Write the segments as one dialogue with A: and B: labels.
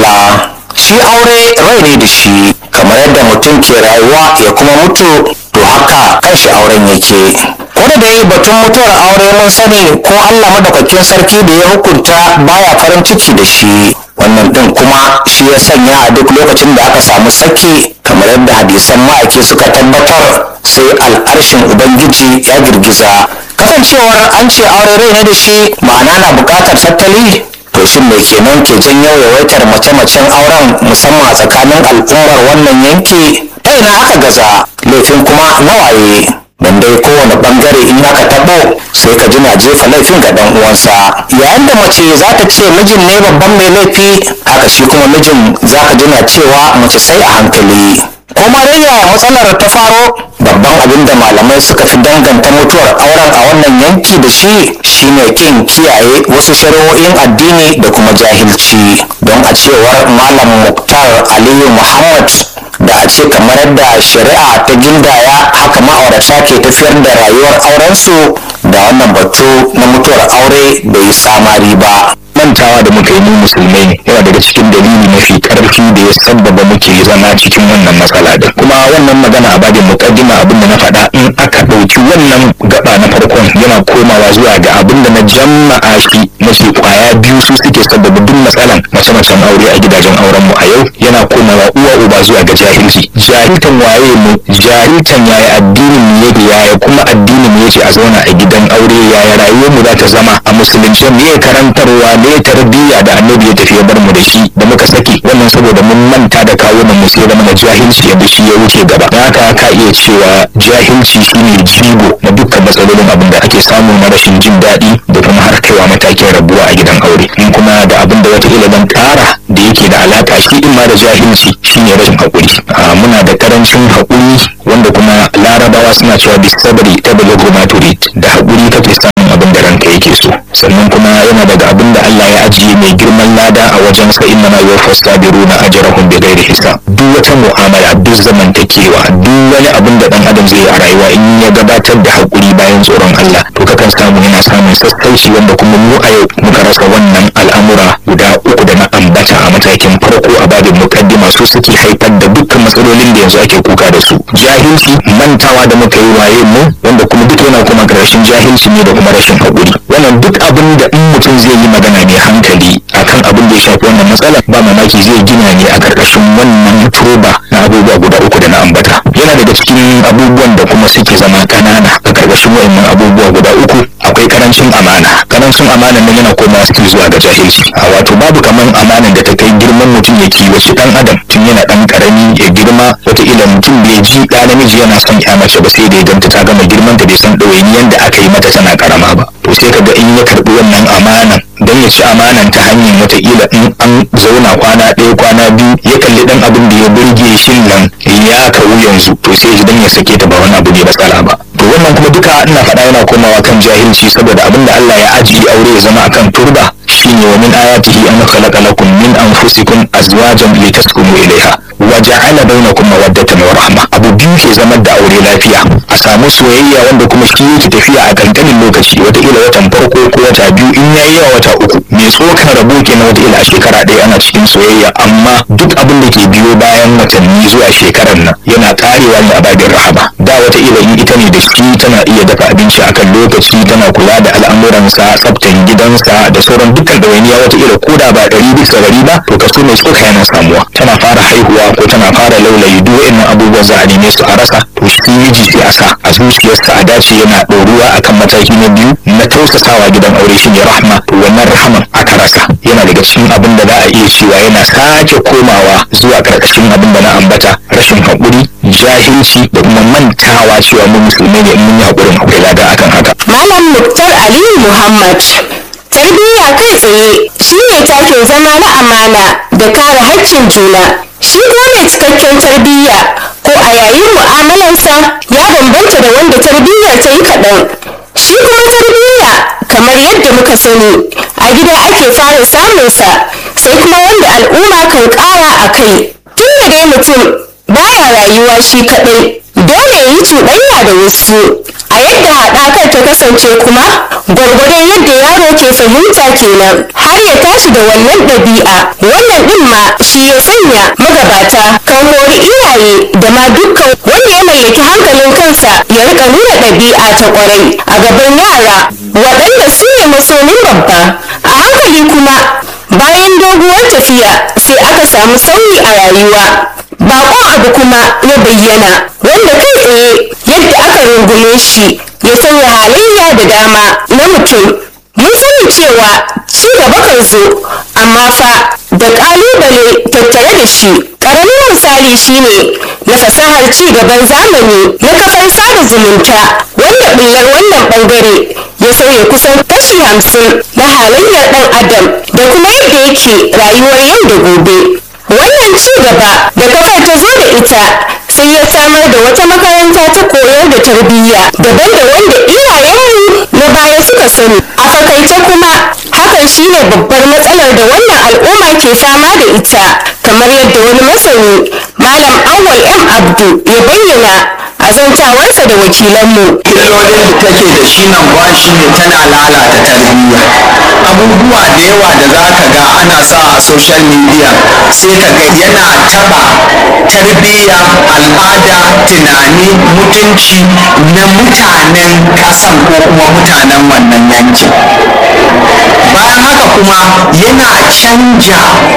A: Allah shi aure rai ne da shi kamar yadda mutum ke rayuwa ya kuma mutu to haka kanshi auren yake ko da dai batun mutuwar aure mun sani ko Allah madaukakin sarki da ya hukunta baya farin ciki da shi wannan din kuma shi ya sanya a duk lokacin da aka samu saki kamar yadda hadisan ma'aiki suka tabbatar sai al'arshin ubangiji ya girgiza kasancewar an ce aure rai ne da shi ma'ana na buƙatar tattali to shin me kenan ke janyo yawaitar mace-macen auren musamman a tsakanin al'ummar wannan yanki ta ina aka gaza laifin kuma nawaye don dai kowane bangare in aka tabo sai ka ji na jefa laifin ga dan uwansa yayin da mace za ta ce mijin ne babban mai laifi haka shi kuma mijin za ka ji na cewa mace sai a hankali ko ma dai yaya matsalar ta faro babban abin da malamai suka fi danganta mutuwar auren a wannan yanki da shi shine kin kiyaye wasu shari'o'in addini da kuma jahilci don a cewar malam muktar aliyu muhammad da a ce kamar yadda shari'a ta gindaya haka ma'aurata ke tafiyar da rayuwar aurensu da wannan batu na mutuwar aure bai yi samari ba
B: mantawa da muka yi mu musulmai ne yana daga cikin dalili mafi karfi da ya sabbaba muke zama cikin wannan matsala din kuma wannan magana a babin mukaddima abin da na faɗa in aka ɗauki wannan gaba na farkon yana komawa zuwa ga abin da na jama'a shi mace kwaya biyu su suke sabbaba duk matsalan mace-macen aure a gidajen auren mu a yau yana komawa uwa uba zuwa ga jahilci jahiltan waye mu jahiltan yaya addinin mu yake yaya kuma addinin mu yake a zauna a gidan aure yaya rayuwar mu za ta zama a musulunci me karantarwa ne tarbiyya da annabi ya tafi ya bar mu da shi da muka saki wannan saboda mun manta da kawunan mu sai zama na jahilci yadda shi ya wuce gaba da haka ka iya cewa jahilci shine jigo na dukkan matsalolin abin da ake samu na rashin jin daɗi da kuma har kaiwa matakin rabuwa a gidan aure in kuma da abin da wata ilimin ƙara da yake da alaka shi in ma da jahilci shine rashin haƙuri muna da karancin haƙuri wanda kuma larabawa suna cewa bisabri ta balagu ma turid da haƙuri kake samun abin da ranka yake so sannan kuma yana daga abin da Allah ya ajiye mai girman lada a wajen sa inna ma yuwaffas sabiruna ajrahum bighairi hisab duk wata mu'amala duk zamantakewa duk wani abin da dan adam zai a rayuwa in ya gabatar da haƙuri bayan tsoron Allah to kakan samu yana samun sassauci wanda kuma mu a yau muka rasa wannan al'amura guda uku da na ambata a matakin farko a babin mukaddima su suke haifar da dukkan matsalolin da yanzu ake kuka da su jahilci mantawa da muka yi waye mu wanda kuma duk yana kuma ƙarshen jahilci ne da kuma rashin haƙuri wannan duk abin da in mutum zai yi magana mai hankali akan abin da ya shafi wannan matsala ba mamaki zai gina ne a ƙarƙashin wannan turba na abubuwa guda uku da na ambata yana daga cikin abubuwan da kuma suke zama ƙanana a ƙarƙashin wa'annan abubuwa guda uku akwai karancin amana karancin amana nan yana komawa cikin zuwa ga jahilci a wato babu kaman amanan da ta kai girman mutum ya kiwaci dan adam tun yana dan karami ya girma wataƙila mutum bai ji ɗa namiji yana son ya mace ba sai da ya ganta ta gama girman ta bai san ɗawainiyan da aka yi mata tana karama ba to sai kaga in ya karɓi wannan amanan don ya ci amanan ta hanyar wataƙila in an zauna kwana ɗaya kwana biyu ya kalli ɗan abin da ya burge shi nan ya kawu yanzu to sai ji dan ya sake ta ba wani abu ne matsala ba to wannan kuma duka ina faɗa yana komawa kan jahilci saboda abin da Allah ya ajiye aure ya zama akan turba shine wa min ayatihi an khalaqa lakum min anfusikum azwajan litaskunu ilaiha wa ja'ala bainakum mawaddatan wa rahma abu biyu ke zama da aure lafiya a samu soyayya wanda kuma shi yake tafiya a kankanin lokaci wataƙila watan farko ko wata biyu in yayi yawa wata uku mai tsokan rabo kenan wataƙila a shekara ɗaya ana cikin soyayya amma duk abin da ke biyo bayan watanni zuwa shekarar nan yana karewa ne a babin rahama da wataƙila in ita ne da shi tana iya dafa abinci akan lokaci tana kula da al'amuransa tsaftan gidansa da sauran dukkan ɗawainiya wataƙila ko da ba ɗari bisa ɗari ba to kaso mai tsoka yana samuwa tana fara haihuwa ko tana fara laulayi duk wa'annan abubuwan za a neme su a rasa to shi miji sai a sa a zuciyarsa a dace yana ɗoruwa akan mataki na biyu na tausasawa gidan aure shi ne rahma to wannan rahaman aka rasa yana daga cikin abin da za a iya cewa yana sake komawa zuwa ƙarƙashin abin da na ambata rashin haƙuri jahilci da kuma mantawa cewa mu musulmai ne in mun yi haƙurin akwai lada akan haka
C: Malam Muktar Aliyu Muhammad. Tarbiyya kai tsaye shi ne takin zama na amana da kare haƙƙin juna. Shi kuma mai cikakken tarbiyya ko a yayin mu'amalarsa ya bambanta da wanda tarbiyyar ta yi kaɗan. Shi kuma tarbiyya kamar yadda muka sani a gida ake fara samunsa sai kuma wanda al'umma kan ƙara a kai. Tun da dai mutum baya rayuwa shi kaɗai dole ya yi cuɗanya da wasu a yadda haɗakar ta kasance kuma gwargwadon yadda yaro ke fahimta kenan har ya tashi da wannan ɗabi'a wannan wannan din ma shi ya sanya magabata kan hori iyaye da ma dukkan wanda ya mallaki hankalin kansa ya rika nuna ɗabi'a ta kwarai a gaban yara waɗanda su ne masomin babba a hankali kuma bayan doguwar tafiya sai aka samu sauyi a rayuwa bakon abu kuma ya bayyana wanda kai tsaye yadda aka rungume shi ya sanya halayya da dama na mutum mun sani cewa ci gaba kan zo amma fa da ƙalubale tattare da shi ƙaramin misali shine na fasahar ci gaban zamani na kafar sada zumunta wanda ɓullar wannan ɓangare ya sauya kusan kashi hamsin na halayyar ɗan adam da kuma yadda yake rayuwar yau da gobe wannan ci gaba da kafar ta zo da ita sai ya samar da wata makaranta ta koyar da tarbiyya daban da wanda iyayenmu na baya suka sani a fakaice kuma hakan shine babbar matsalar da wannan al'umma ke fama da ita kamar yadda wani masani malam awwal m abdu ya bayyana a zantawarsa da wakilanmu
A: illolin da take da shi nan ba shi ne tana lalata tarbiyya abubuwa da yawa da za ka ga ana sa a social media sai ka ga yana taba tarbiyya al'ada tunani mutunci na mutanen kasan ko kuma mutanen wannan yankin bayan haka kuma yana canja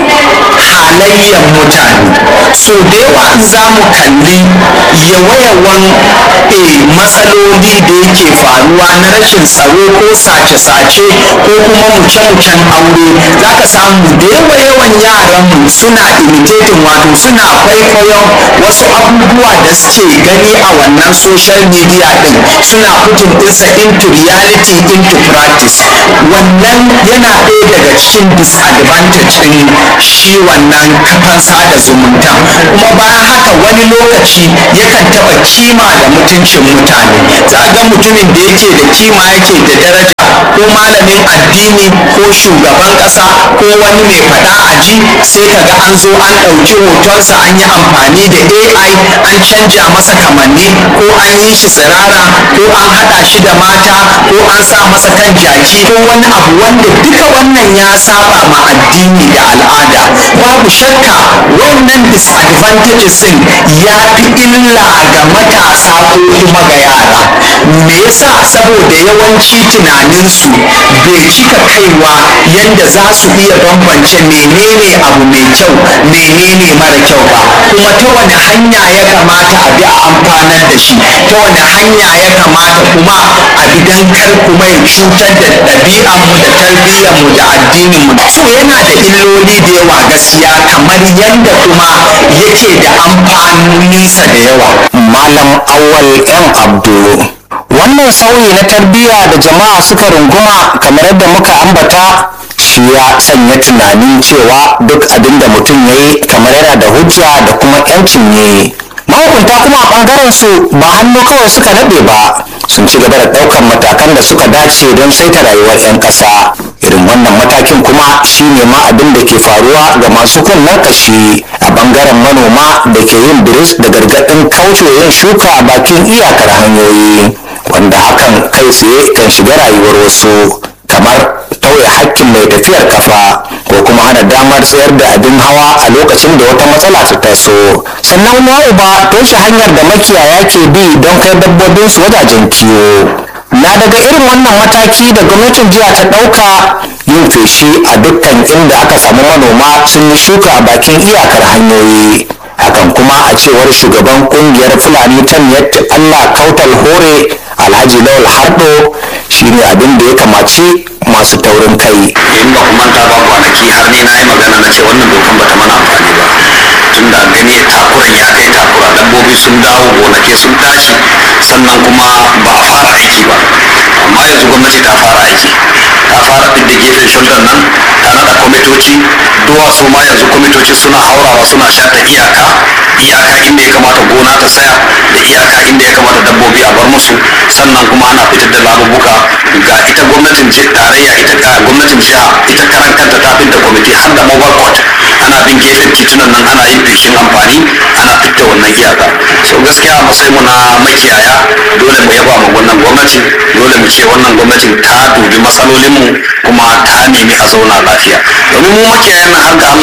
A: halayyar mutane so da yawa in za mu kalli yawa-yawan eh, matsaloli da yake faruwa na rashin tsaro ko sace-sace ko kuma muce-mucen aure za ka samu da yawa-yawan yaranmu suna imitating wato suna kwaikwayon wasu abubuwa da suke gani a wannan social media din suna putting ɗinsa into reality into practice wannan yana ɗaya daga cikin disadvantage ɗin shi wannan kafan sada zumunta kuma bayan haka wani lokaci yakan taɓa kima da mutuncin mutane za ga mutumin da yake da kima yake da daraja ko malamin addini ko shugaban ƙasa ko wani mai faɗa a ji sai ka ga an zo an ɗauki hotonsa an yi amfani da ai an canja masa kamanni ko an yi shi tsirara ko an haɗa shi da mata ko an sa masa kan jaki ko wani abu wanda duka wannan ya saba ma addini da al'ada babu shakka wannan disadvantages din ya fi illa ga matasa ko kuma ga yara me yasa saboda yawanci tunaninsu bai cika kaiwa yadda za su iya bambance menene abu mai kyau menene mara kyau ba kuma ta wani hanya ya kamata a bi a amfanar da shi ta wani hanya ya kamata kuma a bi don kar kuma ya cutar da ɗabi'anmu da tarbiyyarmu da addininmu so yana da illoli da yawa gaskiya kamar yadda kuma yake da amfaninsa da yawa
B: malam awal yan abdu wannan sauyi na tarbiyya da jama'a suka runguma kamar yadda muka ambata shi ya sanya tunanin cewa duk abin da mutum ya yi kamar yana da hujja da kuma yancin yi mahukunta kuma a ɓangaren su ba hannu kawai suka naɗe ba sun ci gaba da ɗaukar matakan da suka dace don saita rayuwar 'yan ƙasa irin wannan matakin kuma shine ma abin da ke faruwa ga masu kunnen kashi a ɓangaren manoma da ke yin biris da gargaɗin kauce yin shuka a bakin iyakar hanyoyi wanda hakan kai tsaye kan shiga rayuwar wasu kamar tauye hakkin mai tafiyar kafa ko kuma hana damar tsayar da abin hawa a lokacin da wata matsala ta taso sannan na uba toshe hanyar da makiyaya ke bi don kai dabbobinsu wajajen kiwo na daga irin wannan mataki da gwamnatin jiya ta ɗauka yin feshi a dukkan inda aka samu manoma sun yi shuka a bakin iyakar hanyoyi hakan kuma a cewar shugaban kungiyar fulani ta miyatti allah kautal hore alhaji lawal hardo shine abin da ya kamaci masu taurin kai
A: in ba ku manta ba kwanaki har ni na yi magana na ce wannan dokan bata mana amfani ba tun da gani takuran ya kai takura dabbobi sun dawo gonake sun tashi sannan kuma ba a fara aiki ba amma yanzu gwamnati ta fara aiki ta fara fidda gefen shuldan nan ta nada kwamitoci duwatsu ma yanzu kwamitoci suna haurawa suna shata iyaka iyaka inda ya kamata gona ta tsaya da iyaka inda ya kamata dabbobi a bar musu sannan kuma ana fitar da labubuka ga ita gwamnatin ji- tarayya ita ka gwamnatin jiha ita karan kanta ta fitar da kwamiti har da mobile court ana bin gefen titunan nan ana yin feshin amfani ana fitta wannan iyaka so gaskiya a matsayin mu na makiyaya dole mu yaba ma wannan gwamnati dole mu ce wannan gwamnatin ta dubi matsalolinmu kuma ta nemi a zauna lafiya domin mu makiyayan nan har ga Allah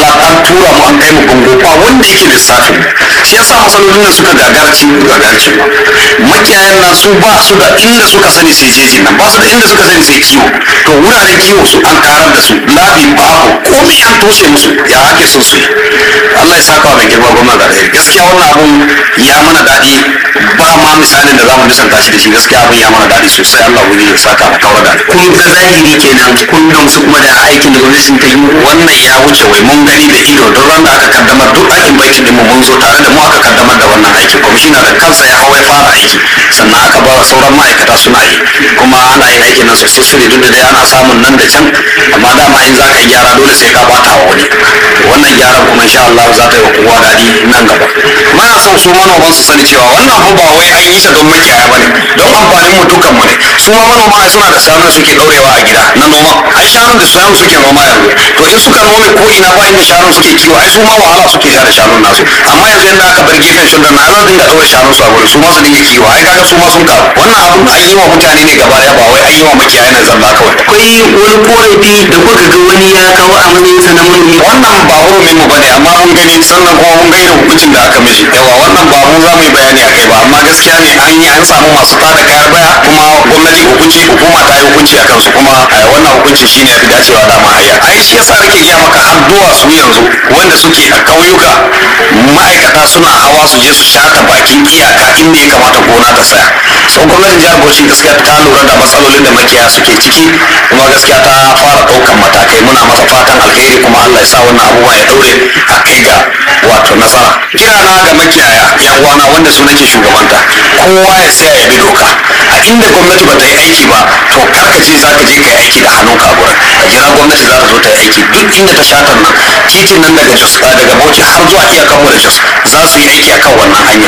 D: tura mu an kai mu bango ba wanda yake lissafin shi yasa matsalolin nan suka gagarci gagarci makiyayan nan su ba su da inda suka sani sai jeji nan ba su da inda suka sani sai kiwo to wuraren kiwo su an karar da su labi babu komai an toshe musu ya ake son su yi Allah ya saka wa mai girma gwamna da alheri gaskiya wannan abun ya mana daɗi ba ma misalin da zamu nisanta shi da shi gaskiya abun ya mana daɗi sosai Allah wuri ya saka mu kawar da
E: kun ga zahiri kenan kun gamsu kuma da aikin da gwamnatin ta yi
D: wannan ya wuce wai mun gani da ido don ran da aka kaddamar duk aikin bankin din mu mun zo tare da mu aka kaddamar da wannan aikin kwamishina da kansa ya hawa ya fara aiki sannan aka ba wa sauran ma'aikata suna yi kuma ana yin aikin nan successfully duk da dai ana samun nan da can amma dama in za ka yi gyara dole sai ka bata wa wani wannan gyaran kuma insha Allah za ta yi wa kowa daɗi nan gaba muna son su manoman su sani cewa wannan fa ba wai an yi sa don makiyaya bane don amfanin mu dukkan mu ne su ma manoma ai suna da shanun suke daurewa a gida na noma ai shanun da shanun suke noma yanzu to in suka nome ko ina ba inda shanun suke kiwo ai su ma wahala suke sha da shanun nasu amma yanzu yanda aka bar gefen shunda na za dinga daure shanun su a wurin su ma su dinga kiwo ai kaga su ma sun karu wannan abun an yi wa mutane ne gaba daya ba wai an yi wa makiyaya ne zalla kawai
E: akwai wani korafi da kuka ga wani ya kawo a matsayin sa na manomi
D: wannan ba hurumin mu bane amma mun gani sannan kuma mun ga irin hukuncin da aka mishi yawa wannan ba mu za mu yi bayani a kai ba amma gaskiya ne an yi an samu masu tada kayar baya kuma gwamnati hukunci hukuma ta yi hukunci a kansu kuma eh, wannan hukunci shine ya fi dacewa da mahaya ai shi yasa nake gaya maka har duwatsu yanzu wanda suke a ƙauyuka ma'aikata suna hawa su je su shata bakin iyaka inda ya kamata gona ta tsaya so gwamnatin jihar bauchi gaskiya ta lura da matsalolin da makiyaya suke ciki kuma gaskiya ta fara ɗaukan matakai muna masa fatan alheri kuma allah ya sa wannan abubuwa ya daure a kai ga wato nasara kira na ga makiyaya yan uwana wanda su nake shugabanta kowa ya tsaya ya bi doka a inda gwamnati ba ta yi aiki ba to kar ka ce za ka je ka yi aiki da hannunka a gurin ka jira gwamnati za ta zo ta yi aiki duk inda ta shatar nan titin nan daga jos daga bauchi har zuwa iyakanmu da jos za su yi aiki akan wannan hanya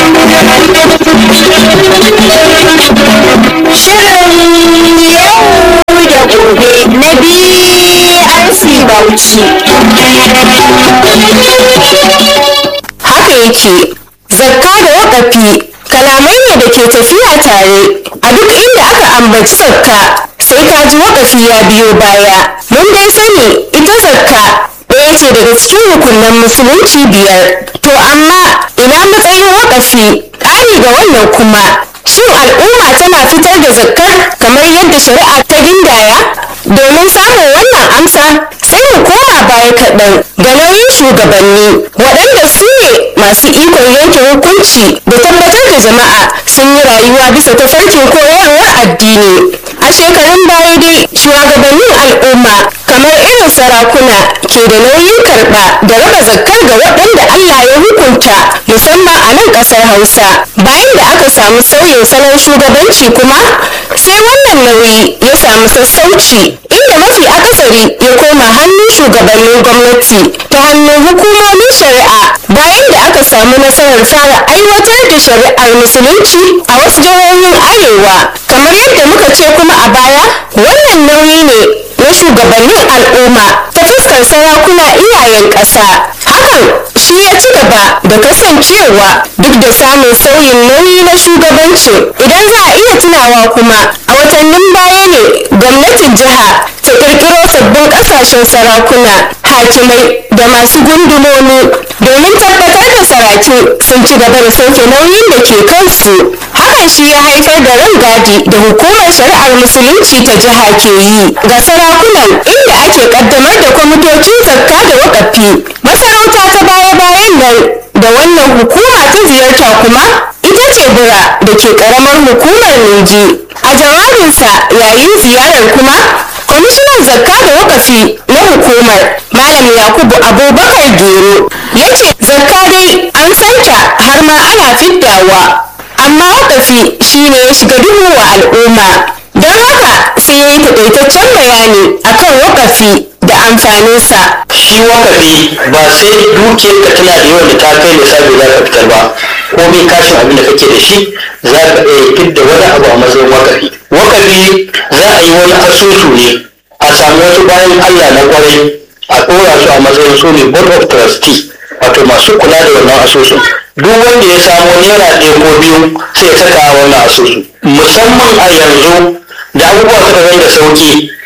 C: Shirin yau da gobe na BRC Bauchi. Haka yake, zakka da wakafi kalamai ne da ke tafiya tare a duk inda aka ambaci zakka sai ka ji wakafi ya biyo baya. Mun dai sani ita zakka ɗaya ce daga cikin rukunan musulunci biyar. To amma ina matsayin wakafi ƙari ga wannan kuma shin al'umma tana fitar da zakkar kamar yadda shari'a ta gindaya domin samun wannan amsa sai mu koma baya kaɗan ga nauyin shugabanni waɗanda su ne masu ikon yanke hukunci da tabbatar da jama'a sun yi rayuwa bisa tafarkin koyarwar addini a shekarun baya dai shugabannin al'umma kamar irin sarakuna ke da nauyin karɓa da raba zakkar ga waɗanda Allah ya hukunta musamman a nan ƙasar Hausa bayan da aka samu sauyin salon shugabanci kuma sai wannan nauyi ya samu sassauci inda mafi akasari ya koma hannun shugabannin gwamnati ta hannun hukumomin shari'a bayan da aka samu nasarar fara aiwatar da shari'ar musulunci a wasu jihohin arewa kamar yadda muka ce kuma a baya wannan nauyi ne na shugabannin al'umma ta fuskar sarakuna iyayen ƙasa hakan shi ya ci gaba da kasancewa duk da samun sauyin nauyi na shugabanci idan za a iya tunawa kuma a watannin baya ne gwamnatin jiha ta kirkiro sabbin ƙasashen sarakuna hakimai da masu gundumomi domin tabbatar da saraki sun ci gaba da sauke nauyin da ke kansu hakan shi ya haifar da rangadi da hukumar shari'ar musulunci ta jiha ke yi ga sarakunan inda ake kaddamar da kwamitocin zakka da wakafi masarauta ta baya-bayan nan da wannan hukuma ta ziyarta kuma ita ce bura da ke karamar hukumar Ningi a jawabinsa yayin ziyarar kuma kwamishinan zakka da wakafi na hukumar malam yakubu abubakar gero ya ce zakka dai an santa har ma ana fiddawa amma wakafi shine ya shiga duhu wa al'umma don haka sai ya yi takaitaccen bayani akan wakafi da amfaninsa
E: shi wakafi ba sai dukiyar ka tana da yawan da ta kai lissafi za ka fitar ba komai kashin abin da kake da shi za ka iya fidda wani abu a matsayin wakafi wakafi za a yi wani asusu ne a samu wasu bayan allah na kwarai a ɗora su a matsayin su ne board of trustee wato masu kula da wannan asusun duk wanda ya samu naira ɗaya ko biyu sai ya saka a wannan asusu musamman a yanzu da abubuwa suka zai da sauki